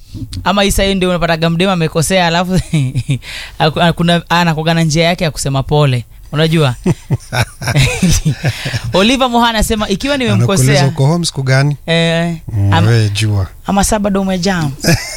ama hii sahii ndio unapataga mdema amekosea alafu kuna anakuaga na njia yake ya kusema pole unajua oliver moha anasema ikiwa anakuuliza nimemkosea uko home siku gani eh, Mm, am- we jua ama saa bado umejam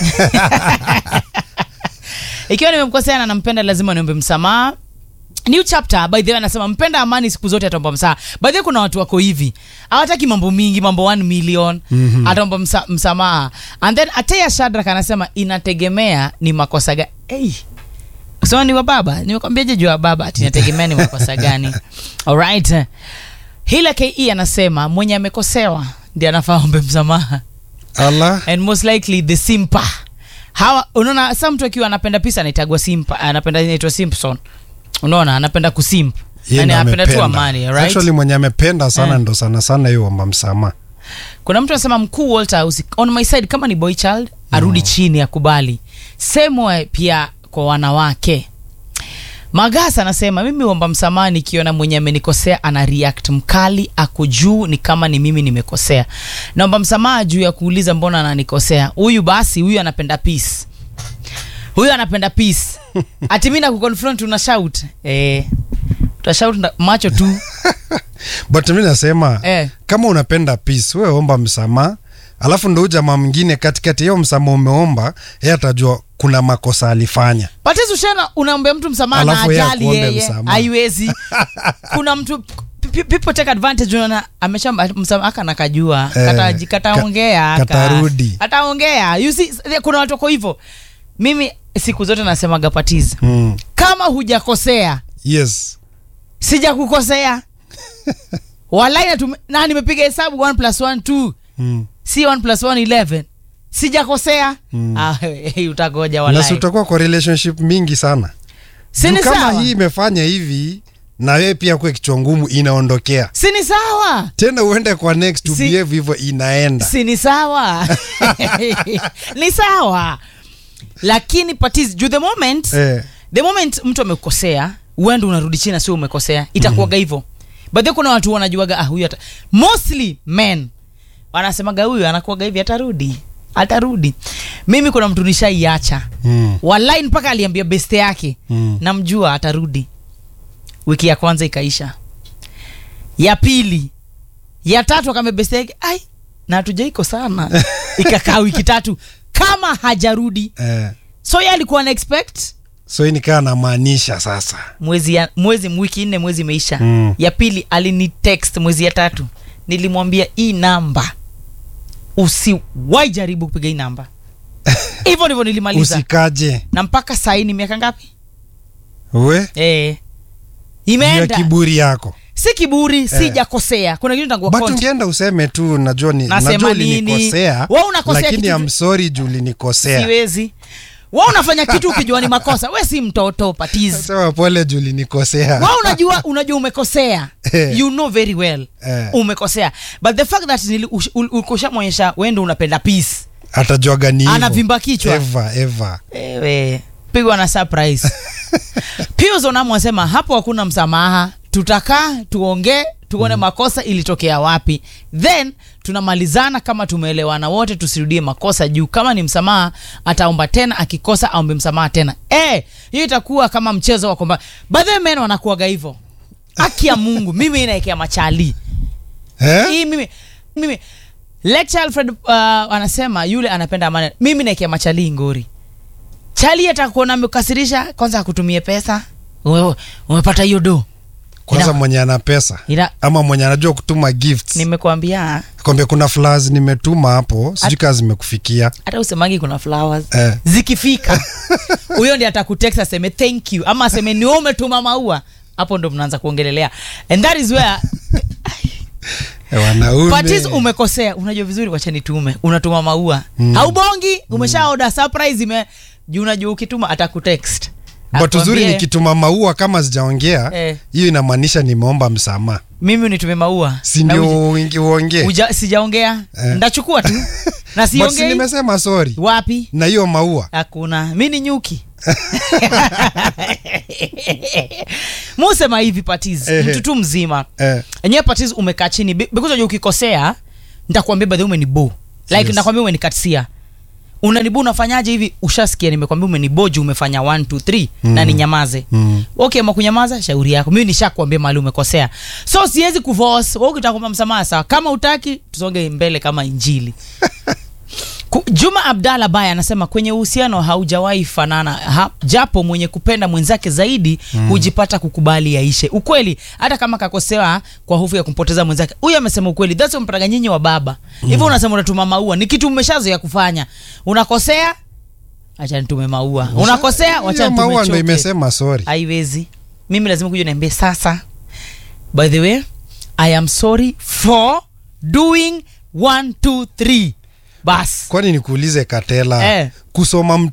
ikiwa nimemkosea na nampenda lazima niombe msamaha new chapter by the way anasema mpenda amani siku zote ataomba msamaha by the way kuna watu wako hivi hawataki mambo mingi mambo 1 million mm-hmm. ataomba msa, msamaha and then ateya shadrak anasema inategemea ni makosa gani hey. kusema ni wa baba nimekwambiaje juu ya baba ati inategemea ni makosa gani alright hila ke anasema mwenye amekosewa ndi anafaa ombe msamaha allah and most likely the simpa hawa unaona sa mtu akiwa anapenda pisa anaitagwa simpa anapenda inaitwa simpson unaona anapenda kusimp Yeye yani ndo anapenda tu amependa. amani right? actually mwenye amependa sana Eh. ndo sana sana hiyo omba msamaha kuna mtu anasema mkuu walter usi, on my side kama ni boy child arudi chini akubali same way pia kwa wanawake magasa anasema mimi omba msamaha nikiona mwenye amenikosea ana react mkali ako juu ni kama ni mimi nimekosea naomba msamaha juu ya kuuliza mbona ananikosea huyu basi huyu anapenda peace huyu anapenda peace ati mi nakuconfront una shout eh, utashout na- macho tu but mi nasema Eh. kama unapenda peace we omba msamaha alafu ndo huyu jamaa mwingine katikati hiyo msamaha umeomba ye atajua kuna makosa alifanya Patizo Shena unaombea mtu msamaha na Alafu yeye ajali akuombe yeye msamaha. haiwezi. Kuna mtu p- people take advantage unaona ameshamba msamaha aka nakajua Eh, kata kataongea ka- aka- katarudi. Ataongea. You see kuna watu wako hivyo. Mimi siku zote nasemaga Patizo. mm. Kama hujakosea, yes sijakukosea. Walai na, na nimepiga hesabu 1 plus 1 2 mm. si 1 plus 1 11 sijakosea Mm. ah, hey, utagoja na si walai utakuwa kwa relationship mingi sana si Juu ni kama sawa hii imefanya hivi na wewe pia kwe kichwa ngumu inaondokea si ni sawa tena uende kwa next to Si- behave hivyo inaenda si ni sawa ni sawa lakini patiz juu the moment eh. the moment mtu amekosea uende unarudi chini na sio umekosea itakuwaga hivyo but then kuna watu wanajuaga ah, huyu ata mostly men wanasemaga huyu anakuwaga hivi atarudi atarudi mimi kuna mtu nishaiacha mm. walai mpaka aliambia beste yake Mm. namjua atarudi wiki ya kwanza ikaisha ya pili ya tatu akaambia beste yake ai na hatujaiko sana ikakaa wiki tatu kama hajarudi eh. so ye alikuwa na expect so hii nikaa namaanisha sasa mwezi ya, mwezi wiki nne mwezi imeisha Mm. ya pili alini text mwezi ya tatu nilimwambia hii namba usiwai jaribu kupiga hii namba hivyo ndivyo nilimaliza usikaje na mpaka saini miaka ngapi we eh. juu ya imeenda kiburi yako si kiburi sijakosea kuna kitu nitakuwa but content. ungeenda useme tu najua ni, Nasema najua nini? ulinikosea Wewe unakosea lakini kitu- I'm sorry juu ulinikosea siwezi wa unafanya kitu ukijua ni makosa we si mtoto patizi sema pole juu ulinikosea wa unajua unajua umekosea Eh. you know very well Eh. umekosea but the fact that nili- ush- ul- ukoshamwonyesha wendo unapenda peace atajuaga ni hivyo. Anavimba kichwa. Ever, ever. ewe pigwa na surprise pius onamu asema hapo hakuna msamaha tutakaa tuongee tuone makosa ilitokea wapi then tunamalizana kama tumeelewana wote tusirudie makosa juu kama ni msamaha ataomba tena akikosa aombe msamaha tena Eh, hiyo itakuwa kama mchezo wa kwamba badhe men wanakuaga hivyo haki ya mungu mimi inaekea machali Eh? hii mimi mimi lecture alfred uh, anasema yule anapenda amani mimi naekea machali ngori chali atakuona amekasirisha kwanza akutumie pesa Wewe, umepata hiyo do kwanza Ina- mwenye ana pesa ina ama mwenye anajua kutuma gifts nimekuambia kwambia kuna flowers nimetuma hapo sijui kaa zimekufikia hata usemangi kuna flowers Eh. zikifika huyo ndi atakutext aseme thank you ama aseme ni wewe umetuma maua hapo ndo mnaanza kuongelelea and that is where Eh, wanaume Patis umekosea unajua vizuri wacha nitume unatuma maua mm. haubongi umesha oda surprise ime juu unajua ukituma atakutext but uzuri Akwambie, nikituma maua kama sijaongea Eh. hiyo inamaanisha nimeomba msamaha mimi unitume maua si Na uji- ndio uingi- uongee uja- sijaongea Eh. ndachukua tu na but si siongei nimesema sorry wapi na hiyo maua hakuna mi ni nyuki musema hivi patis Ehe. mtu tu mzima eh, enyewe patis umekaa chini Be- because unajua ukikosea nitakwambia badhi umenibo like Yes. nitakwambia umenikatisia unanibu unafanyaje hivi ushasikia nimekwambia umeniboji umefanya 1 2 3 na ninyamaze Mm. okay ama kunyamaza shauri yako mimi nishakwambia mahali umekosea so siwezi kuforce wewe ukitaka kuomba msamaha sawa kama utaki tusonge mbele kama injili Ku- Juma Abdalla Baya anasema kwenye uhusiano haujawahi fanana ha, japo mwenye kupenda mwenzake zaidi hujipata kukubali yaishe. Ukweli hata kama kakosewa kwa hofu ya kumpoteza mwenzake. Huyu amesema ukweli. That's mpataga nyinyi wa baba. Hivyo unasema unatuma maua, ni kitu mmeshazoea kufanya. Unakosea acha nitume maua. Unakosea wacha Hiyo nitume maua ndo choke. imesema sorry Haiwezi. Mimi lazima kuja niambie sasa. By the way, I am sorry for doing 1 2 3. Bas. kwani nikuulize katela Eh. kusoma